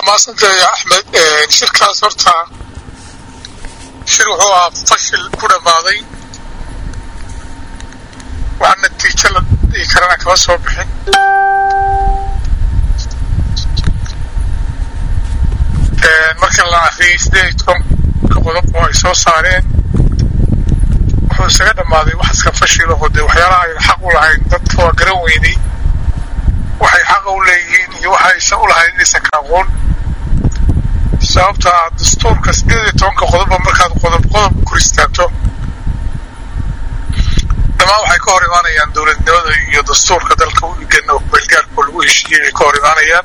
mahadsantay axmed shirkaas horta shir wuxuu ahaa fashil ku dhammaaday wax natiijo la dhihi karana kama soo bixin marka la akriyay sideed iyo tobanka qodob oo ay soo saareen wuxuu isaga dhammaaday wax iska fashil oo dee waxyaalaha ayna xaq u lahayn dadka waa garan weynay waxay xaqa u leeyihiin iyo waxa aysan u lahayn inaysan ka aqoon sababta ah dastuurka sideed iyo tobanka qodobba markaad qodob qodob kor istaagto dhammaan waxay ka hor imaanayaan dowladnimada iyo dastuurka dalka u dhigan oo beelgaarkoo lagu heshiiyey ay ka hor imaanayaan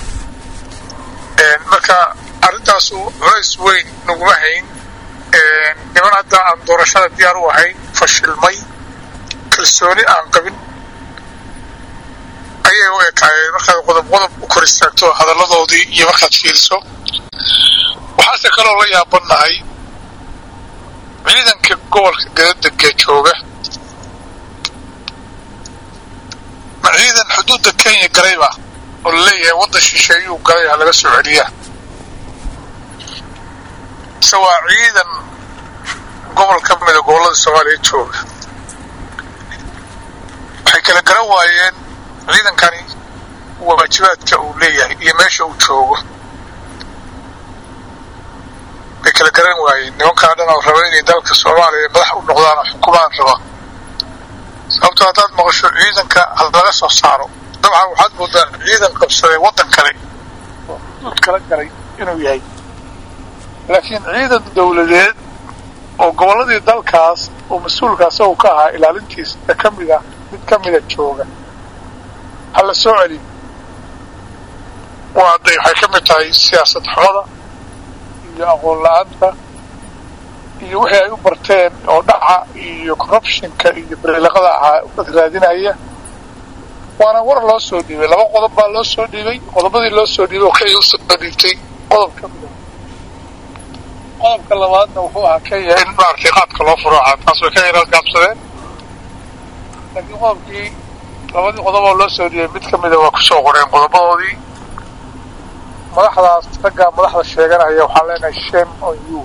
marka arrintaasu culays weyn naguma hayn niman hadda aan doorashada diyaar u ahayn fashilmay kalsooni aan qabin ayay u ekaayeen markaad qodob qodob u kor istaagto hadalladoodii iyo markaad fiiriso waxaase kaloo la yaabannahay ciidanka gobolka gadadega jooga ma ciidan xuduudda kenya galayba oo laleeyahay waddan shisheeyuu galay ha laga soo celiyaa mise waa ciidan gobol ka mida gobollada soomaaliya jooga waxay kala garan waayeen ciidankani waajibaadka uu leeyahay iyo meesha uu joogo bay kala garan waayeen nimankaa dhan oo raba inay dalka soomaaliya madax u noqdaan oo xukumaan raba sababto haddaad maqasho ciidanka laga soo saaro dabcan waxaad moodaa ciidan qabsaday waddan kale oo xuduud kala galay inuu yahay laakiin ciidan dowladeed oo gobolladii dalkaas oo mas-uulka asagu ka ahaa ilaalintiisa ka mid ah mid ka mida jooga ha la soo celiyo waa day waxay ka mid tahay siyaasad xumada iyo aqoon la-aanta iyo wixii ay u barteen oo dhaca iyo corruptionka iyo beriilaqada ahaa dad raadinaya waana war loo soo dhiibay laba qodob baa loo soo dhiibay qodobadii loo soo dhiibay oo kenya usoo dhiibtay qodob ka mida qodobka labaadna wuxuu ahaa kenya in maaragtay qaadka loo furo ahaa taas way kenya gaabsadeen laakiin qodobkii labadii qodob oo loo soo dhiibay mid ka mida waa kusoo qoreen qodobadoodii madaxdaas raggaa madaxda sheeganaya waxaan leenahay shame on you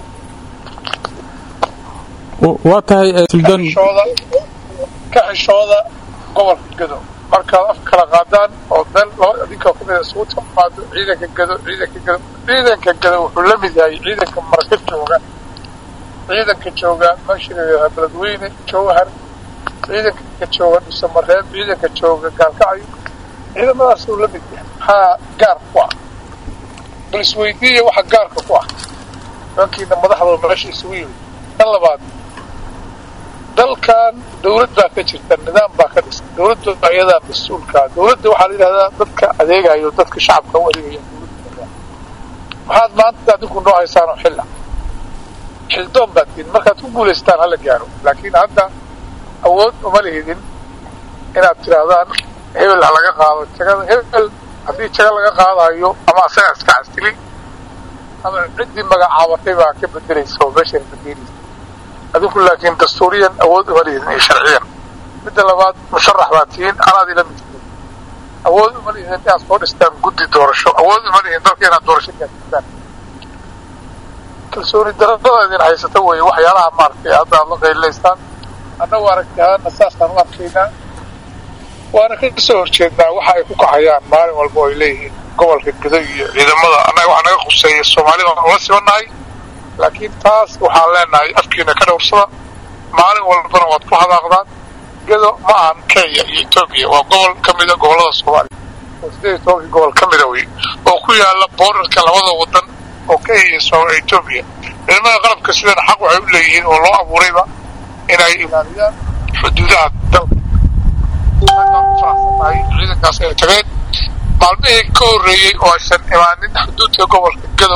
waa tahay suldaan ka xishooda gobolka gado markaad af kala qaadaan oo meel laba adinka ku mida isugu timaado ciidanka gado ciidanka gado ciidanka gado wuxuu la mid yahay ciidanka marka jooga ciidanka jooga meesha layidhaha beledweyne jowhar ciidanka jooga dhuusamareeb ciidanka jooga gaalkacyo ciidamadaas uu la mid yahay maxaa gaar ku ah bal isweydiiya waxa gaarka ku ah nimankiina madaxdooda meesha isugu yimid kan labaad dalkan dawlad baa ka jirta nidaam baa ka dhisan dawladda ayadaa mas-uulkaa dawladda waxaa la yidhahdaa dadka adeegayo dadka shacabka u adeegaya dawladda maxaad maanta adinku noo haysaanoo xilla xildoon baad tihin markaad ku guulaystaan hala gaaro laakiin hadda awood uma lihidin inaad tidhaahdaan hebel ha laga qaado jagada hebel haddii jaga laga qaadayo ama asagaa iska casili ama ciddii magacaabatay baa ka bedelaysa oo meeshan bedeleysa adinku laakiin dastuuriyan awood uma lihidin iyo sharciyan midda labaad musharax baa tihiin anaad ila mid tihiin awood uma lihidin inaad soo dhistaan guddi doorasho awood uma lihidin dalka inaad doorasho gaarsiisaan kalsooni darada idin haysata weeye waxyaalaha maaragtay hadda aad la qaylilaysaan annagu aragtihaana saasaan u arkaynaa waana ka soo horjeednaa waxa ay ku kacayaan maalin walba oo ay leeyihiin gobolka gado iyo ciidamada annaga waxaa naga khuseeya soomaalida waan ula sibannahay laakiin taas waxaan leenahay afkiina ka dhowrsada maalin walbana waad ku hadaaqdaan gado ma ahan kenya iyo etoobiya waa gobol ka mida gobollada soomaaliya oo sideed iyo tobankii gobol ka mida wey oo ku yaala boorarka labada wadan oo kenya iyo etoobiya ciidamada qalabka sidana xaq waxay u leeyihiin oo loo abuurayba inay ilaaliyaan xuduudaha dalka faraxsannahay ciidankaas ay tageen maalmihii ka horreeyey oo aysan imaanin xuduudka gobolka gado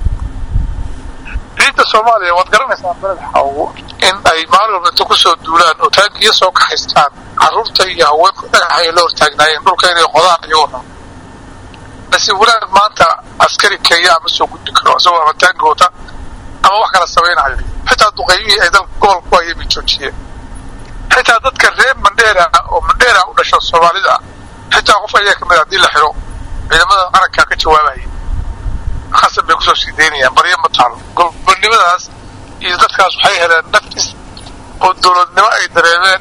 ciidda soomaaliya waad garanaysaan beled xawo in ay maalin walba inta kusoo duulaan oo taankiya soo kaxaystaan carruurta iyo haweenka dhagaxay la hortaagnaayeen dhulka inay qodaan iyagoo dhan nasiib wanaag maanta askari kenya ma soo gudbi karo isagoo ama taanki wata ama wax kala samaynayo xitaa duqeymihii ay dalka gobolka ku hayeen bay joojiyeen xitaa dadka reer mandheera oo mandheera u dhasho soomaalida ah xitaa qof ayaa kamid haddii la xiro ciidamada qarankaa ka jawaabaya kusoo sii daynayaan baryo ma taalo gobonimadaas iyo dadkaas waxay heleen nafis oo dowladnimo ay dareemeen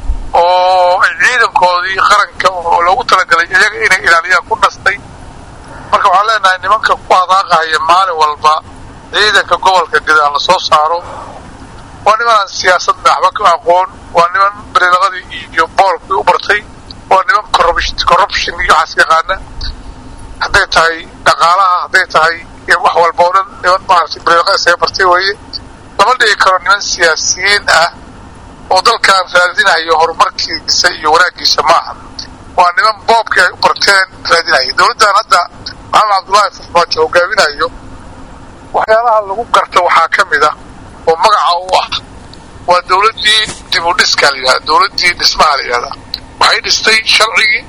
oo ay ciidankoodii qaranka oo loogu talagalay iyaga inay ilaaliyaan ku dhastay marka waxaan leenahay nimanka ku hadaaqahaya maalin walba ciidanka gobolka gadaal la soo saaro waa nimanaan siyaasadna waxba ka aqoon waa niman bariilaqadii iyo boolkii u bartay waa niman corruption iyo waxaas yaqaana hadday tahay dhaqaalaha hadday tahay wax walba oo dhan niman maaragtay bariilaqada isaga bartay weeye lama dhigi karo niman siyaasiyiin ah oo dalkan raadinayo horumarkiisa iyo wanaaggiisa maaha waa niman boobkii ay u barteen raadinaya dowladdan hadda maxamed cabdullaahi farmaajo hogaaminayo waxyaalaha lagu garta waxaa ka mid ah oo magaca u ah waa dowladdii dib u dhiska la yidhahda dowladdii dhismaha la yidhahdaa waxay dhistay sharcigii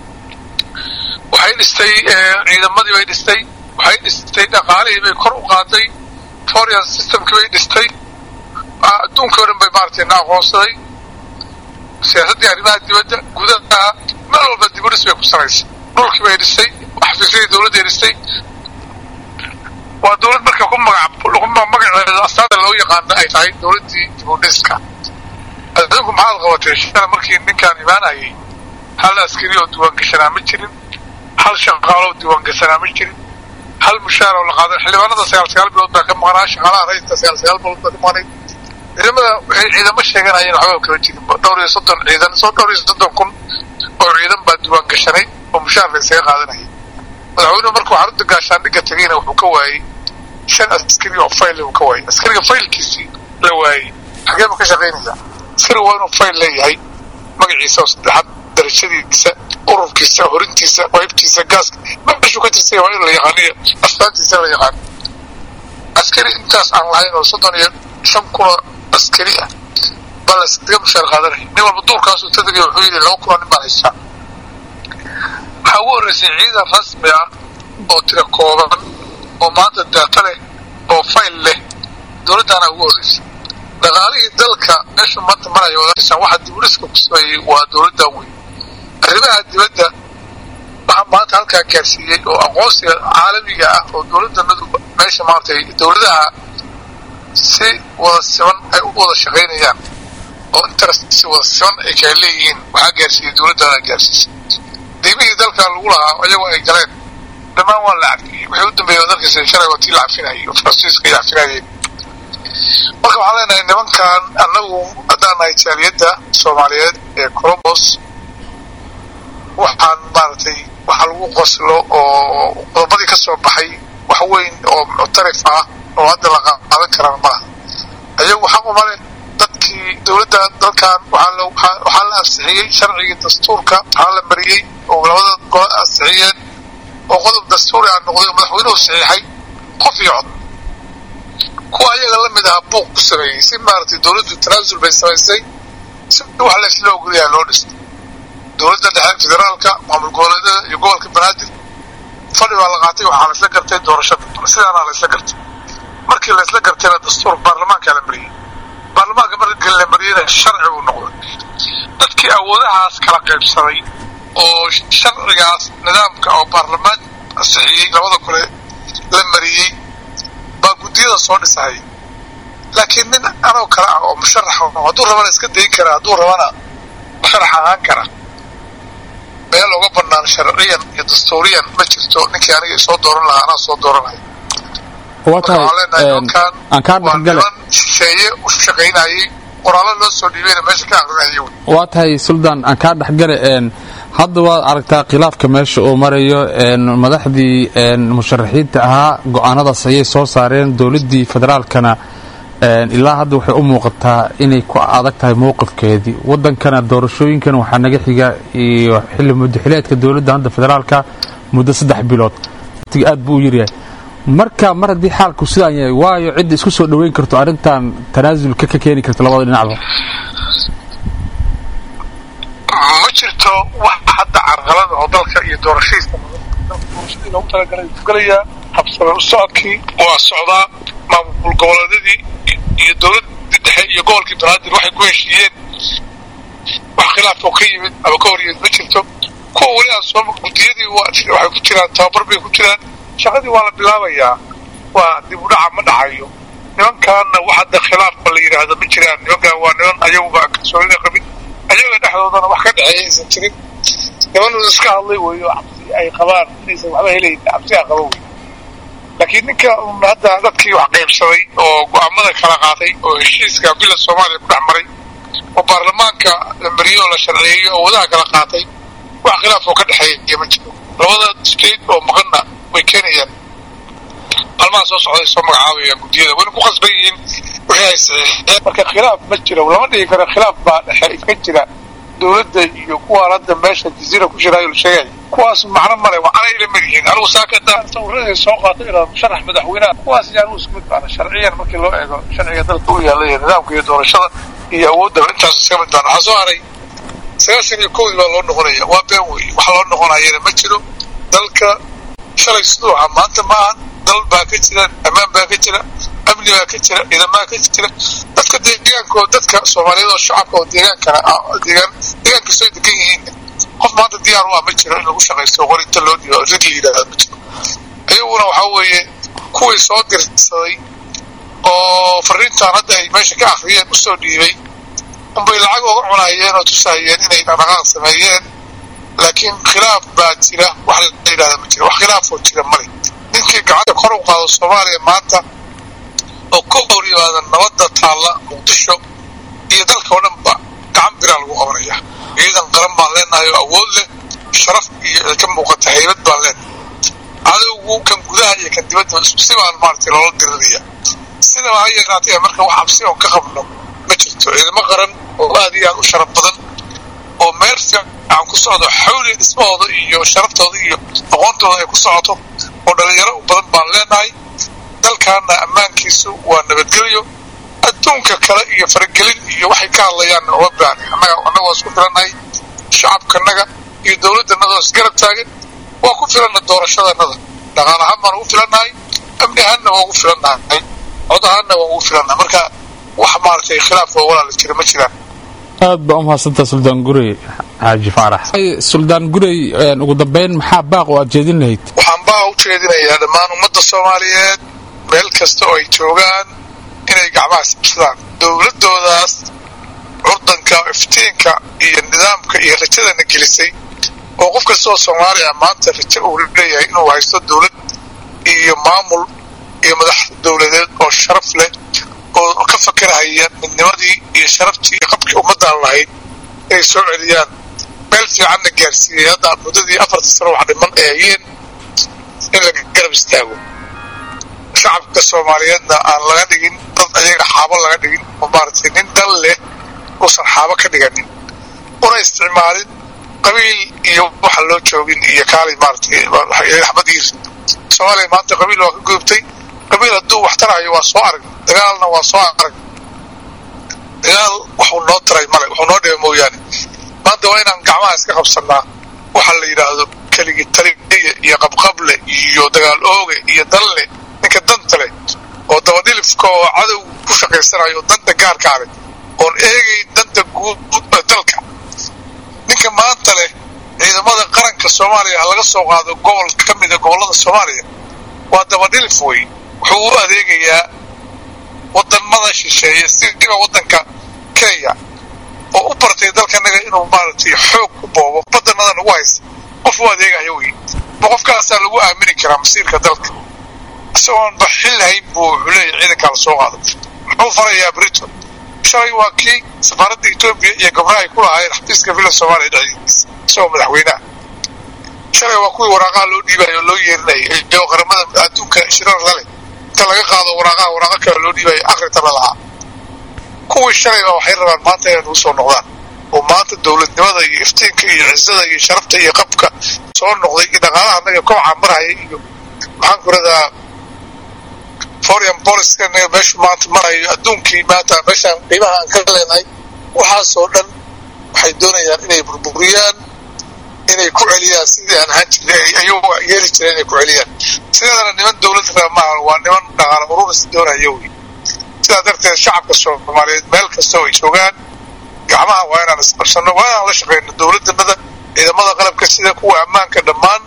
waxay dhistay ciidamadii bay dhistay waxay dhistay dhaqaalihii bay kor u qaaday foreign systemkii bay dhistay adduunkii o dhan bay maaragtay na aqoonsaday siyaasaddii arrimaha dibadda gudaha meel walba dib u dhis bay ku sanaysay dhulkii bay dhistay xafiisyadii dowladday dhistay waa dowlad marka ku magac magaceeda astaada loo yaqaana ay tahay dowladdii dib u dhiska adinku maxaad qabatay shala markii ninkaan imaanayay hal askari oo diiwaangashanaa ma jirin hal shaqaaloo diiwaangashanaa ma jirin hal mushaar oo la qaaday xildhibaanada sagaal sagaal bilood baa ka maqnaa shaqaalaha rayidka sagaal sagaal bilood baa ka maqnay ciidamada waxay ciidamo sheeganayeen waxba kama jirin dhowr iyo soddon ciidan soo dhowr iyo soddon kun oo ciidan baa diiwaan gashanay oo mushaar la isaga qaadanayay madaxweynuhu markuu xarunta gaashaandhigga tegayna wuxuu ka waayey shan askari oo fayl uu ka waayey askariga faylkiisii la waayey xagee ma ka shaqaynaysaa askariga waa inuu fayl leeyahay magaciisa oo saddexaad darajadiisa ururkiisa horintiisa qaybtiisa gaaska meeshuu ka tirsanya waa in la yaqaaniyo astaantiisa la yaqaano askari intaas aan lahayn oo soddon iyo shan kunoo askari ah baa la iskaga mushaar qaadanaya nin walba duurkaasuu tadagay wuxuu yidhi laba kunoo nin baan haystaa waxaa ugu horreysay ciidan rasmi ah oo tira kooban oo maanta daata leh oo fayl leh dowladdaana ugu horreysay dhaqaalihii dalka meeshu maanta maraya odaysaan waxa dibudhiska ku sameeyey waa dowladdan weyn arrimaha dibadda waxaa maanta halkaa gaarsiiyey oo aqoonsiga caalamiga ah oo dowladdanadu meesha maaragtay dowladaha si wada siman ay u wada shaqaynayaan oo interest si wada siman ay kala leeyihiin waxaa gaarsiiyey dowladdaana gaarsiisay deymihii dalka lagu lahaa iyagoo ay galeen dhammaan waa la cafiyey wixii u dambeeyey dalkiisa shalay waa tii la cafinayay oo faransiiska ay cafinayeen marka waxaan leenahay nimankan annagu haddaan nahay jaaliyadda soomaaliyeed ee colombos waxaan maaragtay waxa lagu qoslo oo qodobadii ka soo baxay wax weyn oo muctarif ah oo hadda la qaadan karaan malaha ayagu xaq uma leh dadkii dowladda dalkan waxaa la ansixiyey sharcigii dastuurka waxaa la mariyey oo labada gole ansixiyeen oo qodob dastuuri ah noqday oo madaxweynuhu saxiixay qof iyo cod kuwa ayaga la mid ahaa buuq ku sameeyey si maaragtay dowladdu tanaasul bay samaysay si wax la isla ogolayaa loo dhistay dowladda dhexe federaalka maamul goboleedyada iyo gobolka banaadir fadhi baa la qaatay waxaa la isla gartay doorashada sidaanaa la isla gartay markii la isla gartayna dastuur baarlamaankaa la mariyey baarlamaanka marka la mariyeyna sharci buu noqday dadkii awoodahaas kala qaybsaday oo sharcigaas nidaamka oo baarlamaan ansixiyey labada kole la mariyey baa guddiyada soo dhisahaya laakiin nin anoo kale ah oo musharax hadduu rabana iska dayin kara hadduu rabana musharax ahaan kara meel uga banaan sharciyan iyo dastuuriyan ma jirto ninkii aniga soo dooran lahaa anaa soo dooranaya waa tahay aan kaa dhexgale shisheeye u shaqaynayay qoraallo loo soo dhiibayna meesha ka aqrinaya waa tahay suldaan aan kaa dhexgale hadda waad aragtaa khilaafka meesha uu marayo madaxdii musharaxiinta ahaa go-aanadaas ayay soo saareen dowladdii federaalkana ilaa hadda waxay u muuqataa inay ku adag tahay mowqifkeedii wadankana doorashooyinkan waxaa naga xiga iyo xilli muddaxileedka dowladda hadda federaalka muddo saddex bilood watiga aad buu u yaryahay marka mar haddii xaalku sidaan yahay waayo cidda isku soo dhoweyn karto arrintan tanaasulka ka keeni karto labada dhinacba ma jirto wax hadda carqalada oo dalka iyo doorashadiisa doorashadii loogu talagalay gelayaa habsame u socodkii waa socdaa maamul goboleedyadii iyo dowladdii dhexe iyo gobolkii banaadir waxay ku heshiiyeen wax khilaaf oo ka yimid ama ka horyeed ma jirto kuwa weli aan soo guddiyadii waxay ku jiraan tababar bay ku jiraan shaqadii waa la bilaabayaa waa dib u dhaca ma dhacayo nimankaana wax hadda khilaafba la yidhaahdo ma jiraan nimankan waa niman ayaguba kalsoonida qabin ayaga dhexdoodana wax ka dhexeeya aysan jirin niman iska hadlay weeyo cabsi ay qabaan inaysan waxba helayn cabsi a qaba wey laakiin ninka un hadda dadkii wax qaybsaday oo go-aamada kala qaatay oo heshiiska bila soomaaliya ku dhex maray oo baarlamaanka la mariyo la sharciyeeyo oo wadaha kala qaatay wax khilaaf oo ka dhexeeya ma jiro labada state oo maqanna way keenayaan maalmaha soo socday soo magacaabayaan guddiyada wayna ku qasban yihiin wixii ay saxiixeen marka khilaaf ma jiro lama dhigi karo khilaaf baa dhexe ka jira dowladda iyo kuwaan hadda meesha jaziira ku shiraayo la sheegay kuwaas macno male waxaana ila mid yihiin anigu saakada sawiraday soo qaatay ilaa musharax madaxweynaha kuwaas iyo anigu isku mid baana sharciyan markii loo eego sharciga dalka u yaalla iyo nidaamka iyo doorashada iyo awooddaba intaas iska mid baana waxaa soo haray sagaashan iyo kowdii baa loo noqonaya waa been wey wax loo noqonayana ma jiro dalka shalay siduu ahaa maanta ma ahan dal baa ka jira ammaan baa ka jira amni baa ka jira ciidamaa ka jira dadka deegaanko dadka soomaaliyeed oo shacabka oo deegaankana deegaan deegaan kastoo degan yihiin qof maanta diyaar u ah ma jiro in lagu shaqaysto qorinta loo dhiibo rig la yidhahda ma jiro ayaguna waxaa weeye kuwii soo dirsaday oo fariintan hadda ay meesha ka akriyeen usoo dhiibay unbay lacag oga cunayeen oo tusahayeen inay dhaqdhaqaaq sameeyeen laakiin khilaaf baa jira wax la yidhahda ma jira wax khilaafoo jira male ninkii gacanta kor u qaado soomaaliya maanta oo ka hor yimaada nabadda taalla muqdisho iyo dalka oo dhanba gacan biraa lagu qabanaya ciidan qaran baan leenahay oo awood leh sharaf iyo ka muuqata haybad baan leenahay cadowgu kan gudaha iyo kan dibadda isku si baan maaragtay loola diriraya sidaba ha yaraatee marka wax cabsi oon ka qabno ma jirto ciidamo qaran oo aad iyo aad u sharaf badan oo meel fiican ku socdo xawli dhismahooda iyo sharaftooda iyo aqoontooda ay ku socoto oo dhalinyaro u badan baan leenahay dalkaana ammaankiisu waa nabadgelyo adduunka kale iyo faragelin iyo waxay ka hadlayaan uma baahni annaga annaga waa isku filannahay shacabkanaga iyo dowladdanada oo isgarab taagan waa ku filanna doorashadanada dhaqaal ahaan baan ugu filannahay amni ahaanna waa ugu filannahay cod ahaanna waa ugu filannahay marka wax maaragtay khilaaf oo walaala jira ma jiraan aad baa u mahadsantaa suldaan gurey xaaji faarax suldaan gurey ugu dambeyn maxaa baaq oo aad jeedin lahayd waxaan baa u jeedinayaa dhammaan ummadda soomaaliyeed meel kasta oo ay joogaan inay gacmaha sibsadaan dowladoodaas curdanka iftiinka iyo nidaamka iyo rajadana gelisay oo qof kastaoo soomaaliya maanta rajo uu leeyahay inuu haysto dowlad iyo maamul iyo madax dowladeed oo sharaf leh oo ka fakarahaya midnimadii iyo sharaftii iyo qabkii ummaddaan lahayd inay soo celiyaan meel fiicanna gaarsiiyey hadda muddadii afarta sano wax dhiman ay hayeen in laga garab istaago shacabka soomaaliyeedna aan laga dhigin dad ayaga xaabo laga dhigin oo maaragtay nin dal leh uusan xaabo ka dhiganin una isticmaalin qabiil iyo waxa loo joogin iyo kaalay maaragtay axbadii soomaaliya maanta qabiil waa ka gudubtay qabiil hadduu wax tarahayo waa soo arag dagaalna waa soo arag dagaal waxuu noo taray male wuxuu noo dhibay mooyaane maanta waa inaan gacmaha iska qabsanaa waxa la yidhaahdo keligii taliya iyo qabqable iyo dagaal ooge iyo danle ninka danta leh oo dabadhilifka oo cadow ku shaqaysanayo danta gaarkaa leh oon eegayn danta guud dalka ninka maanta leh ciidamada qaranka soomaaliya ha laga soo qaado gobol ka mida gobollada soomaaliya waa dabadhilif wey wuxuu u adeegayaa wadamada shisheeye sida waddanka kenya oo u bartay dalkanaga inuu maaragtay xoog ku boobo badanada nagu haysta qof u adeegayo wey ma qofkaasaa lagu aamini karaa masiirka dalka isagoon ba xil lahayn buu wuxuu leeyahy ciidankaa la soo qaado muxuu farayaa briton shalay waa kii safaaradda etoobiya iyo gabdhaha ay ku lahaayeen xafiiska villa soomaaliya dhexdiisa isagoo madaxweynaha shalay waa kuwii waraaqaha loo dhiibayo oo loo yeerinayay oo qaramada adduunka shirar lale inta laga qaado waraaqaha waraaqa kale loo dhiibayo akrita la lahaa kuwii shalay baa waxay rabaan maanta inay nagu soo noqdaan oo maanta dowladnimada iyo iftiinka iyo cisada iyo sharafta iyo qabka soo noqday iyo dhaqaalaha naga kobcaa marhaya iyo maxaan ku radaa foreign policy naga meeshu maanta marayo adduunkii maanta meeshaan qiimaha aan ka leenahay waxaasoo dhan waxay doonayaan inay burburiyaan inay ku celiyaan sidii aan ahaan jirnay ayagu yeeli jireen inay ku celiyaan sideedana niman dowlad raba maaha waa niman dhaqaala ururis doonaya wey sidaa darteed shacabka soomaaliyeed meel kasta oo ay joogaan gacmaha waa inaan isqabsano waa inaan la shaqeyno dowladanada ciidamada qalabka sida kuwa ammaanka dhammaan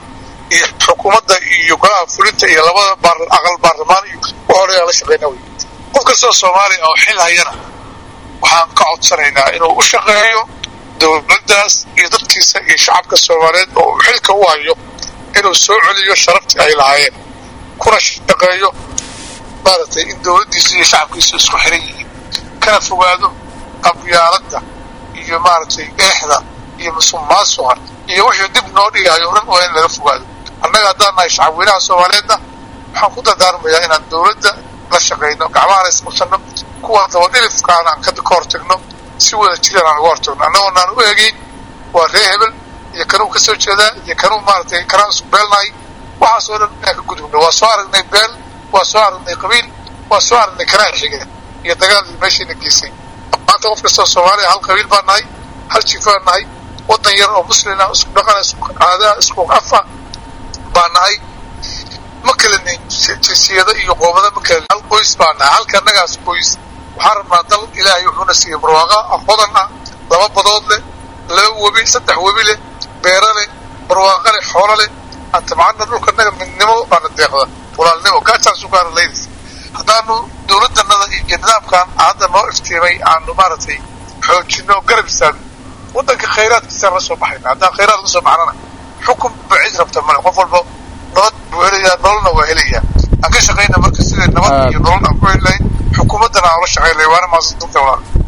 iyo xukuumadda iyo golaha fulinta iyo labada aqal baarlamaan iyo waxoodhan aan la shaqeyna wey qof kastoo soomaaliya oo xil hayana waxaan ka codsanaynaa inuu u shaqeeyo dowladdaas iyo dadkiisa iyo shacabka soomaaliyeed oo uu xilka u hayo inuu soo celiyo sharaftii ay lahaayeen kuna shaqeeyo maaragtay in dowladdiisa iyo shacabkiisa isku xiran yihiin kana fogaado qabyaaladda iyo maaragtay eexda iyo musuqmaasuqa iyo wixii dib noo dhigayo o dhan waa in laga fogaado annaga haddaan nahay shacabweynaha soomaaliyeedna waxaan ku dardaarmayaa inaan dowladda la shaqayno gacmahana isqabsanno kuwa dabadhilifkaana aan ka hortagno si wada jiraan aan uga hortagno annagoon aan u eegeyn waa ree hebel iyo kanuu ka soo jeedaa iyo kanuu maaragtay kanaan isku beelnahay waxaasoo dhan inaan ka gudubno waa soo aragnay beel waa soo aragnay qabiil waa soo aragnay kanaa xige iyo dagaalii meeshayna geysay maanta qof kastoo soomaaliya hal qabiil baan nahay hal jifaan nahay waddan yar oo muslina isku dhaqana isku aadaa isku afa baan nahay ma kalanin jinsiyado iyo qoomado ma kalanin hal qoys baan nahay halka annagaas qoys waxaan rabnaa dal ilaahay wuxuuna siiyey barwaaqa hodan ah laba badood leh laba webi saddex webi leh beero leh barwaaqa leh xoolo leh antabcana dhulka naga midnimo baana deeqda walaalnimo gaajaasu gaara laydis haddaanu dowladdanada iyo nidaamkan hadda noo iftiimay aanu maaragtay xoojino garab istaagno waddanka khayraadkiisaan la soo baxayna haddaan khayraad la soo baxnana xukun ba cid rabta male qof walba nabad buu helayaa nololna waa helayaa aan ka shaqayna marka sidai nabad iyo nolol aan ku heli lahayn xukuumaddana aan la shaqayn lahay waana maasanta walaal